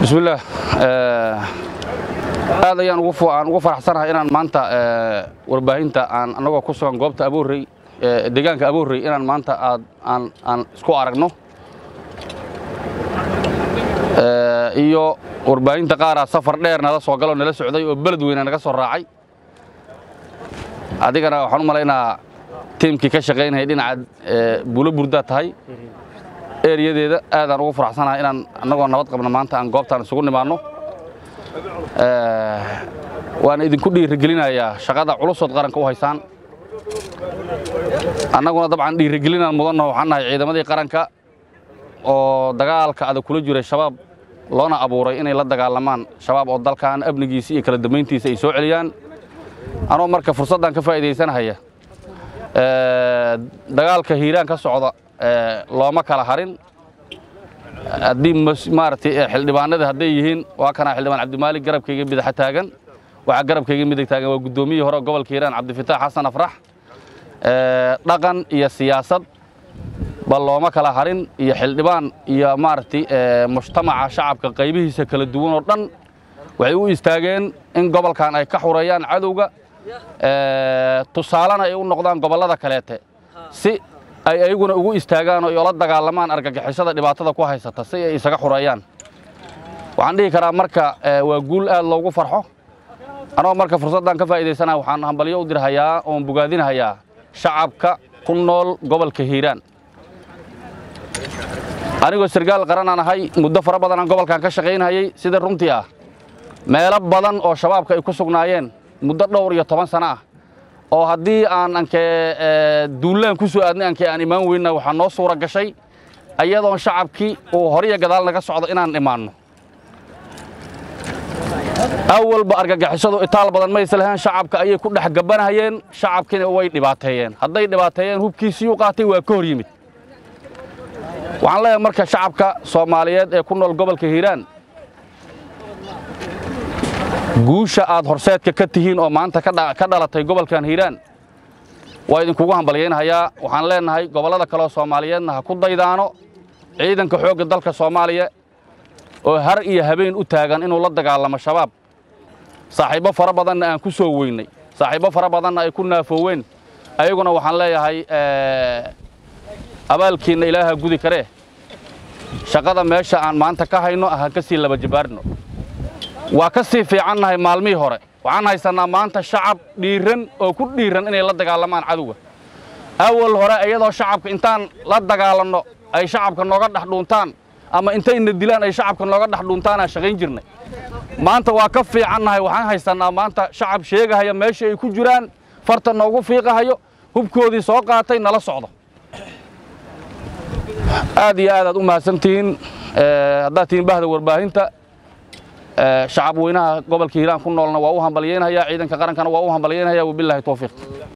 bismillaah aad ayaan aan ugu faraxsanahay inaan maanta warbaahinta aan annagoo ku sugan goobta aboorrey deegaanka aboorrey inaan maanta aad aan aan isku aragno iyo warbaahinta qaaraa safar dheer nala soo galoo nala socday oo beled weyna naga soo raacay adigana waxaan u malaynaa tiimkii ka shaqaynayay dhinaca buulo burdaa tahay eeriyadeeda aadaan ugu faraxsanahay inaan annagoo nabad qabna maanta aan goobtaan isugu nimaanno waana idinku dhiirigelinayaa shaqada culusood qaranka u haysaan annaguna dabcan dhiirigelinaan mudannaho waxaan nahay ciidamadii qaranka oo dagaalka adag kula jiray shabaab loona abuuray inay la dagaalamaan shabaab oo dalkan amnigiisa iyo kala dambayntiisa ay soo celiyaan anoo marka fursaddan ka faa'iidaysanahaya dagaalka hiiraan ka socda looma kala harin haddii maaragtay xildhibaanada hadday yihiin waa kanaa xildhibaan cabdimaalig garabkayga midaxa taagan waxaa garabkayga midig taagan waa guddoomiyihii hore gobolka hiiraan cabdifitaax xasan afrax dhaqan iyo siyaasad bal looma kala harin iyo xildhibaan iyo maaragtay mujtamaca shacabka qaybihiisa kala duwan oo dhan waxay u istaageen in gobolkan ay ka xureeyaan cadowga tusaalena ay u noqdaan gobollada kaleete si ay ayaguna ugu istaagaan oo la dagaalamaan argagixisada dhibaatada ku haysata si ay isaga xureeyaan waxaan dhihi karaa marka waa guul aad loogu farxo anoo marka fursaddan ka faa'iidaysanaya waxaan hambalyo u dirhayaa oon bogaadinhayaa shacabka ku nool gobolka hiiraan anigoo sargaal qaranaan ahay muddo fara badan aan gobolkan ka shaqaynhayay sida runtii ah meelo badan oo shabaabka ay ku sugnaayeen muddo dhowr iyo toban sano ah oo haddii aan ankee duullaan ku soo aadnay ankee aan imaan weynna waxaa noo suura gashay ayadoon shacabkii uu horiyo gadaal naga socdo inaan imaanno awalba argagixisadu itaal badan ma islahayn shacabka ayay ku dhex gabanahayeen shacabkiina way dhibaateeyeen hadday dhibaateeyeen hubkiisiiyuu qaatay waa ka hor yimid waxaan leeyahay marka shacabka soomaaliyeed ee ku nool gobolka hiiraan guusha aad horseedka ka tihiin oo maanta ka dhalatay gobolkan hiiraan waa idinkugu hambalyaynhayaa waxaan leennahay gobollada kaleoo soomaaliyeedna ha ku daydaano ciidanka xoogga dalka soomaaliya oo har iyo habeen u taagan inuu la dagaalamo shabaab saaxiibbo fara badanna aan ku soo weynay saaxiibbo fara badanna ay ku naafooween ayaguna waxaan leeyahay abaalkiinna ilaaha gudi karee shaqada meesha aan maanta ka hayno ha ka sii laba jabaarno waa ka sii fiicannahay maalmihii hore waxaan haysannaa maanta shacab dhiiran oo ku dhiiran inay la dagaalamaan cadowga awal hore iyadoo shacabka intaan la dagaalanno ay shacabka nooga dhex dhuuntaan ama intayna dilaan ay shacabka nooga dhex dhuuntaanaan shaqayn jirnay maanta waa ka fiicannahay waxaan haysannaa maanta shacab sheegahaya meesha ay ku jiraan farta noogu fiiqahayo hubkoodii soo qaatay nala socdo aad iyo aad aad u mahadsantihiin haddaad tihiin bahda warbaahinta shacab weynaha gobolka hiiraan ku noolna waa u hambalyaynhayaa ciidanka qarankana waa u hambalyaynhayaa wabilaahi towfiiq